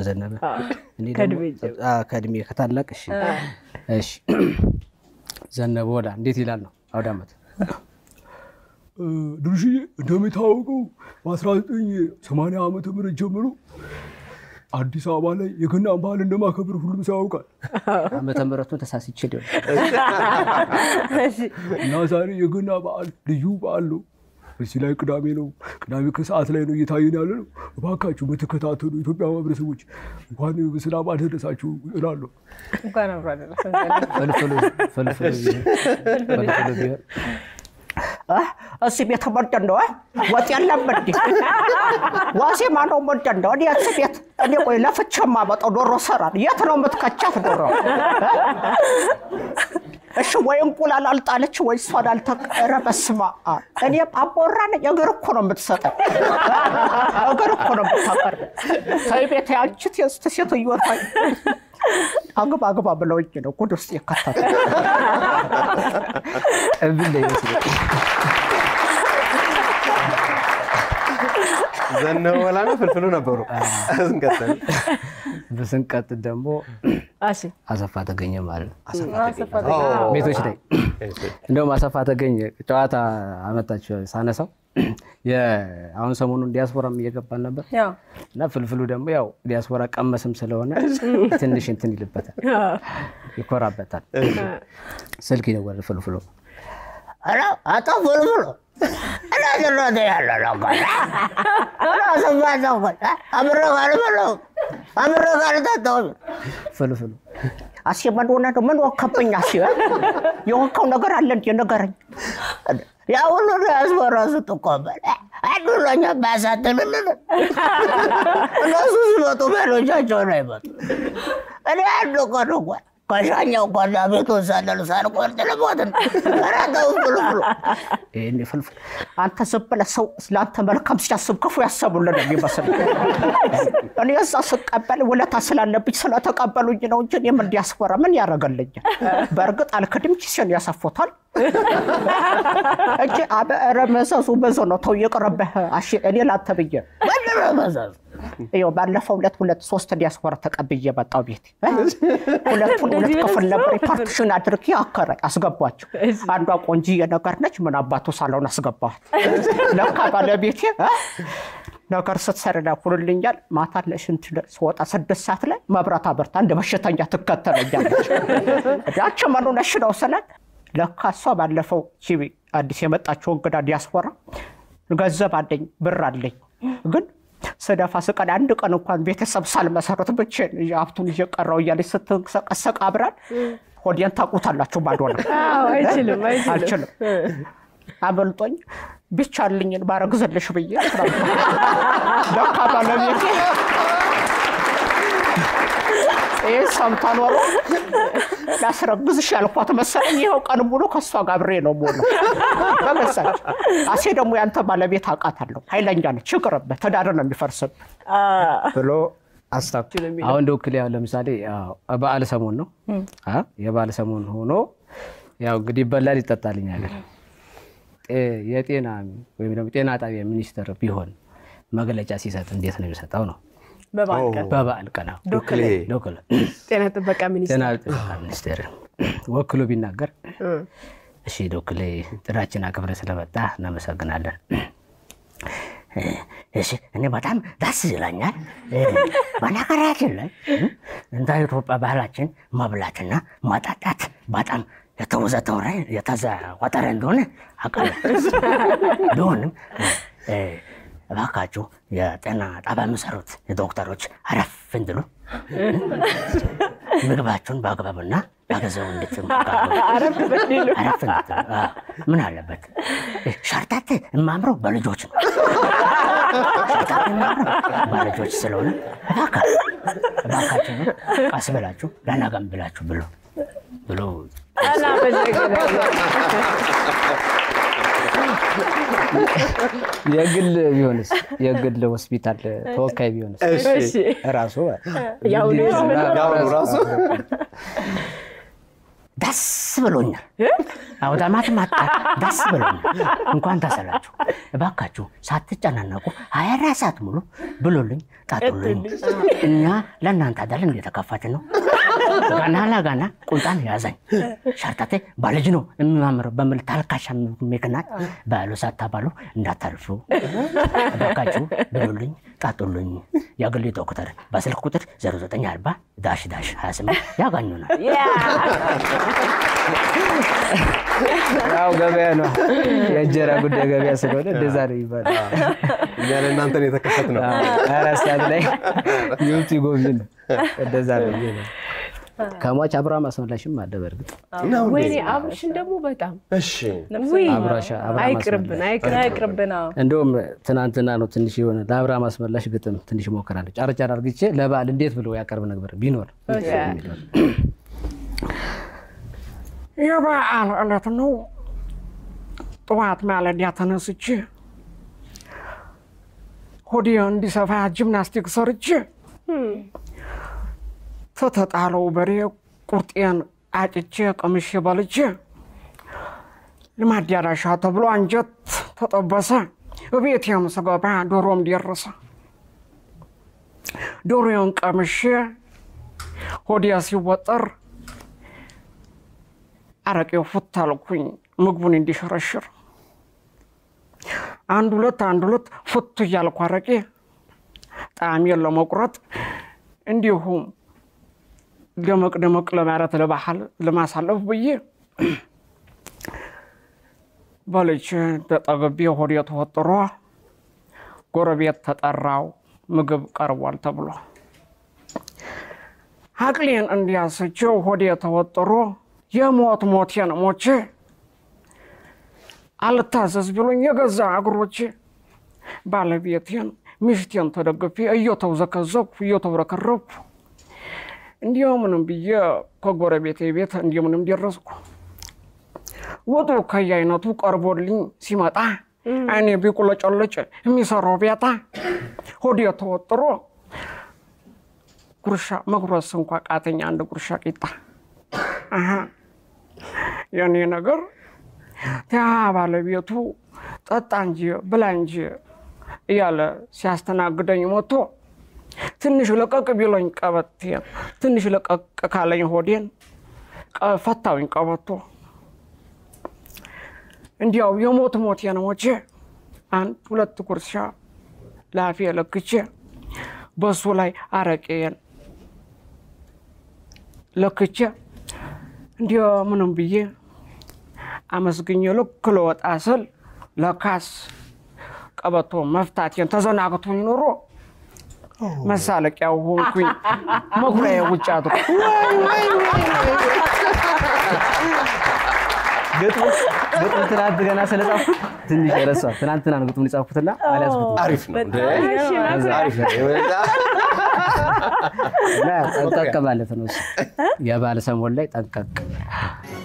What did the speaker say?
በዘነበ እኔ ደግሞ- ከእድሜ ጀምሮ። አዎ፣ ከእድሜ ከታላቅ እሺ እሺ ዘነበ ወዳ እንዴት ይላል ነው አውደ ዓመት ድርሽዬ እንደሚታወቀው በ1980 ዓመተ ምህረት ጀምሮ አዲስ አበባ ላይ የገናን ባህል እንደማከብር ሁሉም ሰው ያውቃል ዓመተ ምሕረቱን ተሳስቼ ሊሆን እና ዛሬ የገና በዓል ልዩ በዓል ነው። እዚህ ላይ ቅዳሜ ነው። ቅዳሜ ከሰዓት ላይ ነው እየታየን ያለ ነው። እባካችሁ በተከታተሉ ኢትዮጵያ ማህበረሰቦች እንኳን በሰላም አደረሳችሁ እላለሁ። እንኳን አብሮ አደረሰን። ፍልፍሉ ፍልፍሉ ቢሆን ፍልፍሉ ቢሆን እዚህ ቤት ምንድን ነው? ወጥ የለም እንዴ? ዋዜማ ነው ምንድን ነው? እኔ እዚህ ቤት እኔ ቆይ ለፍቼ የማመጣው ዶሮ ሰራል። የት ነው የምትከቻት ዶሮ? እሺ ወይ እንቁላል አልጣለች ወይ እሷን አልተቀረ። በስመ አብ እኔ አቦራ ነኝ። እግር እኮ ነው የምትሰጠኝ፣ እግር እኮ ነው የምታቀርብ። ተይ ቤት ያንቺት የስት ሴትዮ ተይ አግባ አግባ ብለውኝ ነው ጉድ ውስጥ የከተቱ። እብል ላይ ይመስላል ዘነበ ወላ ነው ፍልፍሉ ነበሩ። እንቀጥል። ስንቀጥል ደግሞ እሺ አሰፋ ተገኘ ማለት ነው አሰፋ ተገኘ። ቤቶች ላይ እንደውም አሰፋ ተገኘ ጨዋታ አመጣቸው ሳነሳው የ- አሁን ሰሞኑን ዲያስፖራም እየገባን ነበር ያው እና ፍልፍሉ ደግሞ ያው ዲያስፖራ ቀመስም ስለሆነ ትንሽ እንትን ይልበታል፣ ይኮራበታል። ስልክ ይደወል ፍልፍሉ ኧረ አቶ ፍልፍሉ እነዚህ እነዚህ ያለ ነገር ራስማ ዘውል አብረህ ካልበላሁ አብረህ ካልጠጣሁ ፍልፍሉ አሴ ምን ሆነ ነው? ምን ወከብኝ? አሴ የወካው ነገር አለ እንዴ? ንገረኝ። ያ ሁሉ ዲያስፖራ ስትቆበል አንዱ ለኛ ባያሳትልልን እነሱ ሲመጡ ቤሎቻቸውን አይመጡ። እኔ አንድ ቀን እንኳን ከሻኛው ከዛ ቤቱን ሳለል ሳልቆርጥ ልሞት ነው። ኧረ ተው ፍልፍሉ። ይሄኔ ፍልፍሉ አንተ ዝም ብለህ ሰው ለአንተ መልካም ሲያስብ ክፉ ያሰቡልን ነው የሚመስል። እኔ እዛ ስቀበል ውለታ ስላለብኝ ስለተቀበሉኝ ነው እንጂ እኔ ምን ዲያስፖራ ምን ያደርገልኛል? በእርግጥ አልክድም፣ ኪሴን ያሰፎታል እንጂ ኧረ መዘዙ ብዙ ነው። ተው ይቅርብህ። አሺ እኔ ላንተ ብዬ ምንድን ነው መዘዙ? ይኸው ባለፈው ሁለት ሁለት ሶስት ዲያስፖራ ተቀብዬ መጣሁ ቤት ሁለቱን ሁለት ክፍል ነበር ፓርቲሽን አድርጌ አከረ አስገቧቸው። አንዷ ቆንጂዬ ነገር ነች። ምን አባቱ ሳለውን አስገባኋት። ለካ ባለቤቴ እ ነገር ስትሰራ ኩልልኛል። ማታ ለሽንት ስወጣ ስድስት ሰዓት ላይ መብራት አበርታ እንደ በሽተኛ ትከተለኛለች። ዳቸ መኑ ነሽ ነው ስላት ለካ እሷ ባለፈው ቺቢ አዲስ የመጣችው እንግዳ ዲያስፖራ ገንዘብ አለኝ ብር አለኝ ግን ስደፋ ስቀን አንድ ቀን እንኳን ቤተሰብ ሳልመሰረት ብቻዬን ይዤ ሀብቱን ይዤ ቀረሁ እያለች ስትንቀሰቀሰቅ አብራን ሆዴን ታውቁታላችሁ። ባዶ ነው። አዎ፣ አይችልም አይችልም። አልችልም። አበልጦኝ ቢቻልኝን ባረግዝልሽ ብዬ ለካ ባለቤቴ ይህ ሰምታ ኖሮ ላስረግዝሽ ያልኳት መሰለኝ። ይኸው ቀን ሙሉ ከእሷ ጋር አብሬ ነው ሙሉ በገዛች አሴ ደግሞ ያንተ ባለቤት አውቃታለሁ፣ ኃይለኛ ነች፣ ይቅርብህ፣ ትዳር ነው የሚፈርስብህ ብሎ አስታክ አሁን እንደ ውክል ያው ለምሳሌ ያው በዓል ሰሞን ነው አ የበዓል ሰሞን ሆኖ ያው እንግዲህ ይበላል ይጠጣልኝ ሀገር የጤና ወይም ደግሞ ጤና ጣቢያ ሚኒስትር ቢሆን መግለጫ ሲሰጥ እንዴት ነው የሚሰጠው ነው? በበዓል ቀን በበዓል ቀን አዎ። ዶክሌ ዶክል ጤና ጥበቃ ሚኒስቴር ጤና ጥበቃ ሚኒስቴር ወክሎ ቢናገር እሺ ዶክሌ ጥራችን አክብረ ስለመጣ እናመሰግናለን። እሺ እኔ በጣም ደስ ይለኛል። በነገራችን ላይ እንደ ኢትዮጵያ ባህላችን መብላትና መጠጣት በጣም የተወዘተወረ የተዘወተረ እንደሆነ አውቃለሁ። ቢሆንም እባካችሁ የጤና ጣቢያ የሚሰሩት ዶክተሮች አረፍ እንድሉ ምግባችሁን በአግባቡና በጊዜው እንድትመገቡ አረፍ በሌሉ አረፍ እንድትሉ። አዎ፣ ምን አለበት ሸርታት የማምረው በልጆች ነው። ሸርታት የማምረው በልጆች ስለሆነ እባካ- እባካችሁ ነው ቀስ ብላችሁ ለነገም ብላችሁ ብሎ ብሎ የግል ቢሆንስ የግል ሆስፒታል ተወካይ ቢሆንስ እሺ ራሱ ያው ያው ነው ራሱ ደስ ብሎኛል። አውደ ዓመት ማጣ ደስ ብሎኛል። እንኳን ተሰላችሁ። እባካችሁ ሳትጨናነቁ ሀያ አራት ሰዓት ሙሉ ብሎልኝ ጣጡልኝ። እኛ ለእናንተ አይደል እንደተከፋችን ነው። ገና ለገና ቁንጣን ያዘኝ ሸርተቴ ባልጅ ነው የሚማምረው በምል ታልካሻ ምክንያት በዓሉ ሳታባሉ እንዳታልፉ እባካችሁ ብሉልኝ ጣጡልኝ። የግል ዶክተር በስልክ ቁጥር 0940 ዳሽ ዳሽ 28 ያገኙናል። ያው ገበያ ነው የእንጀራ ጉዳይ ገበያ ስለሆነ እንደዛ ነው ይባላል። እኛ ለእናንተን የተከፈት ነው። አራት ሰዓት ላይ ይውጡ ይጎብኝ ነው እንደዛ ነው ብዬ ነው። ከሟች አብርሃም አስመላሽም አለ በእርግጥ ወይኔ አብርሽን ደግሞ በጣም እሺ ውይ አብራሻ አብርሃም አይቅርብን አስመላሽ አይቅርብን አይቅርብን። አዎ። እንደውም ትናንትና ነው ትንሽ የሆነ ለአብርሃም አስመላሽ ግጥም ትንሽ ሞክራለሁ። ጫር ጫር አርግቼ ለበዓል እንዴት ብሎ ያቀርብ ነበር ቢኖር የበዓል ዕለት ነው። ጠዋት ማለዳ ተነስቼ ሆዴ እንዲሰፋ ጂምናስቲክ ሰርቼ ተተጣለው በሬ ቁርጤን አጭቼ ቀምሼ በልቼ ለማዳራሻ ተብሎ አንጀት ተጠበሰ። እቤቴም ስገባ ዶሮም ደረሰ። ዶሮውን ቀምሼ ሆዴ ሲወጠር አረቄው ፉት አልኩኝ ምግቡን እንዲሸረሽር አንድ ሁለት አንድ ሁለት ፉት እያልኩ አረቄ ጣዕሜን ለመቁረጥ እንዲሁም ደመቅ ደመቅ ለማለት ለባህል ለማሳለፍ ብዬ በልቼ ተጠግቤ ሆዴ ተወጥሮ ጎረቤት ተጠራው ምግብ ቀርቧል ተብሎ አቅሌን እንዲያስችው ሆዴ ተወጥሮ የሞት ሞቴን ሞቼ አልታዘዝ ብሎኝ የገዛ እግሮቼ ባለቤቴን ሚስቴን ተደግፌ እየተውዘከዘኩ እየተብረከረኩ እንዲምንም ብዬ ከጎረቤቴ ቤት እንዲምንም ደረስኩ። ወጡ ከየአይነቱ ቀርቦልኝ ሲመጣ አይኔ ቢቁለጨለጭ የሚሰራው ቤታ ሆዴ ተወጥሮ ጉርሻ መጉረስ እንኳ ቃተኛ አንድ ጉርሻ ቂጣ አሀ የኔ ነገር ያ ባለቤቱ ጠጣ እንጂ ብላ እንጂ እያለ ሲያስተናግደኝ ሞቶ ትንሽ ለቀቅ ቢሎኝ ቀበቴን ትንሽ ለቀቅ ካለኝ ሆዴን ቀ- ፈታውኝ ቀበቶ እንዲያው የሞት ሞቴን ሞቼ አንድ ሁለት ጉርሻ ላፌ ለክቼ በሱ ላይ አረቄን ለክቼ እንዲያ ምንም ብዬ አመስግኜ ልክ ልወጣ ስል ለካስ ቀበቶ መፍታቴን ተዘናግቶኝ ኖሮ መሳለቂያው ሆንኩኝ። መኩሪያ ውጭ አድሮ ግጥሙ ግጥሙ ትናንት ገና ስለጻፍኩት ትንሽ ረሷል። ትናንትና ነው ግጥሙን የጻፍኩትና አልያዝኩትም አሪፍ ነው እንዴ? አሪፍ ነው። እና ጠንቀቅ ማለት ነው እሱ። የበዓል ሰሞን ላይ ጠንቀቅ